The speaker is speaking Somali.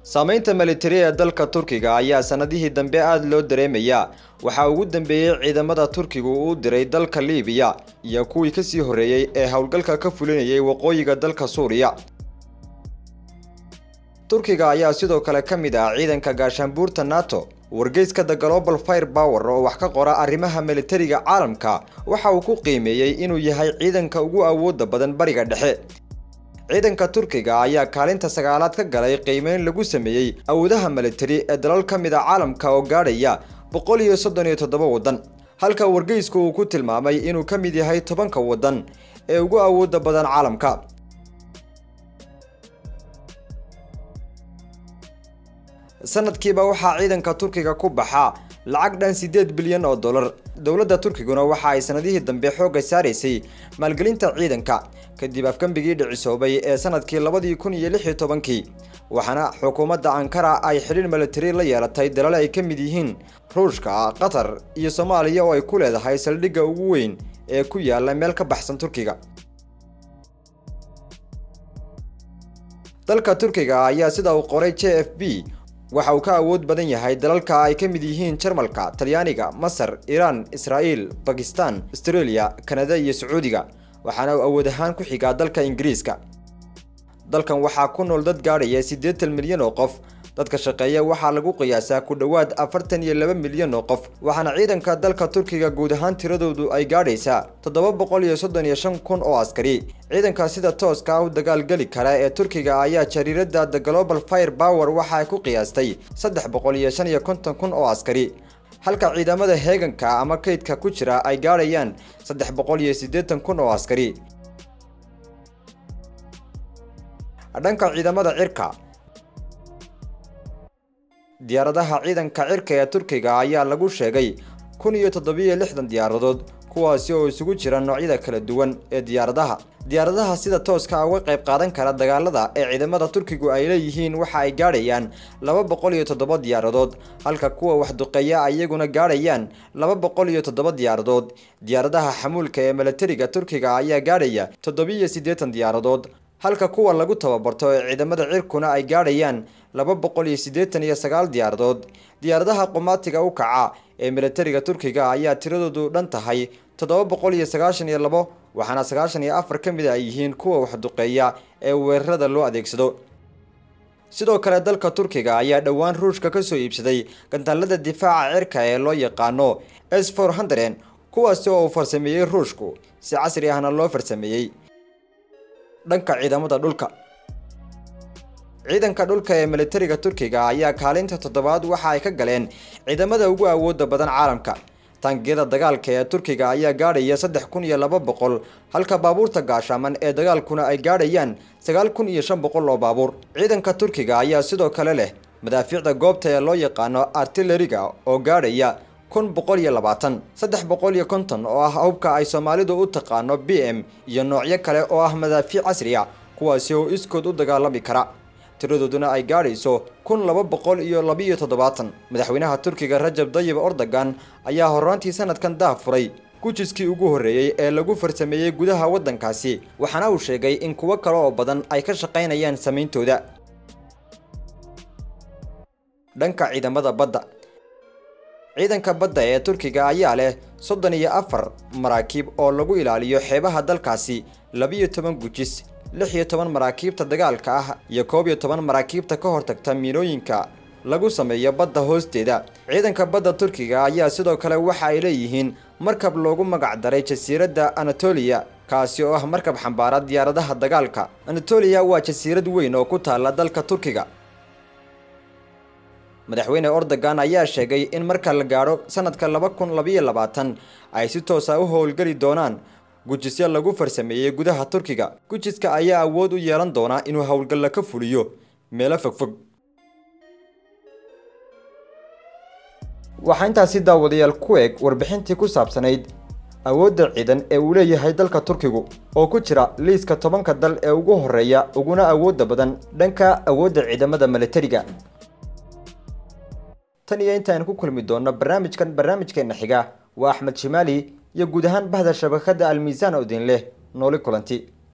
saameynta militari ee dalka turkiga ayaa sanadihii dambe aada loo dareemayaa waxaa ugu dambeeyey ciidamada turkigu uu diray dalka liibiya iyo kuwii kasii horreeyey ee howlgalka ka fulinayay waqooyiga dalka suuriya turkiga ayaa sidoo kale ka mid ah ciidanka gaashaanbuurta nato wargeyska the global fire power oo wax ka qora arrimaha militariga caalamka waxa uu ku qiimeeyey inuu yahay ciidanka ugu awooda badan bariga dhexe ciidanka turkiga ayaa kaalinta sagaalaad ka galay qiimeyn lagu sameeyey awoodaha militari ee dalal ka mid a caalamka oo gaadhaya boqol iyo soddon iyo toddoba waddan halka wargeysku uu ku tilmaamay inuu ka mid yahay tobanka waddan ee ugu awooda badan caalamka sanadkiiba waxaa ciidanka turkiga ku baxaa lacag dhan siddeed bilyan oo dollar dowladda turkiguna waxa ay sanadihii dambe xoogga saaraysay maalgelinta ciidanka kadib afgambigii dhicisoobay ee sanadkii labadii kun iyo lix iyo tobankii waxaana xukuumadda ankara ay xidhiir militari la yeelatay dalal ay ka mid yihiin ruushka qatar iyo soomaaliya oo ay ku leedahay saldhigga ugu weyn ee ku yaala meel ka baxsan turkiga dalka turkiga ayaa sida uu qoray j f b waxa uu ka awood badan yahay dalalka ay ka mid yihiin jarmalka talyaaniga masar iiraan israa'iil bakistan astareeliya kanada iyo sacuudiga waxaana uu awood ahaan ku xigaa dalka ingiriiska dalkan waxaa ku nool dad gaadhaya siddeetan milyan oo qof dadka shaqeeya waxaa lagu qiyaasaa ku dhowaad afartan iyo laba milyan oo qof waxaana ciidanka dalka turkiga guud ahaan tiradoodu ay gaadhaysaa toddoba boqol iyo soddon iyo shan kun oo askari ciidanka sida tooska u dagaalgeli kara ee turkiga ayaa jariiradda the global fire power waxa ay ku qiyaastay saddex boqol iyo shan iyo konton kun oo askari halka ciidamada heeganka ama kaydka ku jira ay gaadhayaan saddex boqol iyo siddeetan kun oo askari dhanka ciidamada cirka diyaaradaha ciidanka cirka ee turkiga ayaa lagu sheegay kun iyo toddobiyo lixdan diyaaradood kuwaasi oo isugu jira noocyada kala duwan ee diyaaradaha diyaaradaha sida tooska uga qayb qaadan kara dagaalada ee ciidamada turkigu ay leeyihiin waxa ay gaadhayaan laba boqol iyo toddoba diyaaradood halka kuwa waxduqeeya ay iyaguna gaadhayaan laba boqol iyo toddoba diyaaradood diyaaradaha xamuulka ee milatariga turkiga ayaa gaadhaya toddobiyo siddeetan diyaaradood halka kuwa lagu tababarto ee ciidamada cirkuna ay gaadhayaan laba boqol iyo siddeetan iyo sagaal diyaaradood diyaaradaha qumaatiga u kaca ee milatariga turkiga ayaa tiradoodu dhan tahay toddoba boqol iyo sagaashan iyo labo waxaana sagaashan iyo afar ka mid a ay yihiin kuwa waxduqeeya ee weerarada loo adeegsado sidoo kale dalka turkiga ayaa dhowaan ruushka ka soo iibsaday gantaalada difaaca cirka ee loo yaqaano s for hundred kuwaasi oo uu farsameeyey ruushku si casri ahna loo farsameeyey dhanka ciidamada dhulka ciidanka dhulka ee militariga turkiga ayaa kaalinta toddobaad waxa ay ka galeen ciidamada ugu awooda badan caalamka taangiyada dagaalka ee turkiga ayaa gaadhaya saddex kun iyo laba boqol halka baabuurta gaashaaman ee dagaalkuna ay gaadhayaan sagaal kun iyo shan boqol oo baabuur ciidanka turkiga ayaa sidoo kale leh madaafiicda goobta ee loo yaqaano artileriga oo gaadhaya kun boqol iyo labaatan saddex boqol iyo konton oo ah hubka ay soomaalidu u taqaano b m iyo noocyo kale oo ah madaafiic casri a kuwaasi oo iskood u dagaalami kara tiradooduna ay gaadhayso kun laba boqol iyo labiiyo toddobaatan madaxweynaha turkiga rajab dayib ordogan ayaa horraantii sanadkan daah furay gujiskii ugu horreeyey ee lagu farsameeyey gudaha waddankaasi waxaana uu sheegay in kuwo kale oo badan ay ka shaqaynayaan samayntooda dhanka ciidamada badda ciidanka badda ee turkiga ayaa leh soddon iyo afar maraakiib oo lagu ilaaliyo xeebaha dalkaasi labiyo toban gujis lix iyo toban maraakiibta dagaalka ah iyo koob iyo toban maraakiibta ka hortagta miinooyinka lagu sameeyo badda hoosteeda ciidanka badda turkiga ayaa sidoo kale waxa ay leeyihiin markab loogu magac daray jasiiradda anatoliya kaasi oo ah markab xambaara diyaaradaha dagaalka anatoliya waa jasiirad weyn oo ku taalla dalka turkiga madaxweyne ordogan ayaa sheegay in marka la gaadho sanadka laba kun labayo labaatan ay si toosa u howlgeli doonaan gujisyo lagu farsameeyey gudaha turkiga gujiska ayaa awood u yeelan doona inuu howlgalla ka fuliyo meelo fogfog waxaa intaasi daawadayaal ku eg warbixintii ku saabsanayd awoodda ciidan ee uu leeyahay dalka turkigu oo ku jira liiska tobanka dal ee ugu horreeya uguna awoodda badan dhanka awoodda ciidamada milatariga tan iyo intaaan ku kulmi doonno barnaamijkan barnaamijkeena xiga waa axmed shimaali iyo guud ahaan bahda shabakadda almiisaan oo idin leh nooli kulanti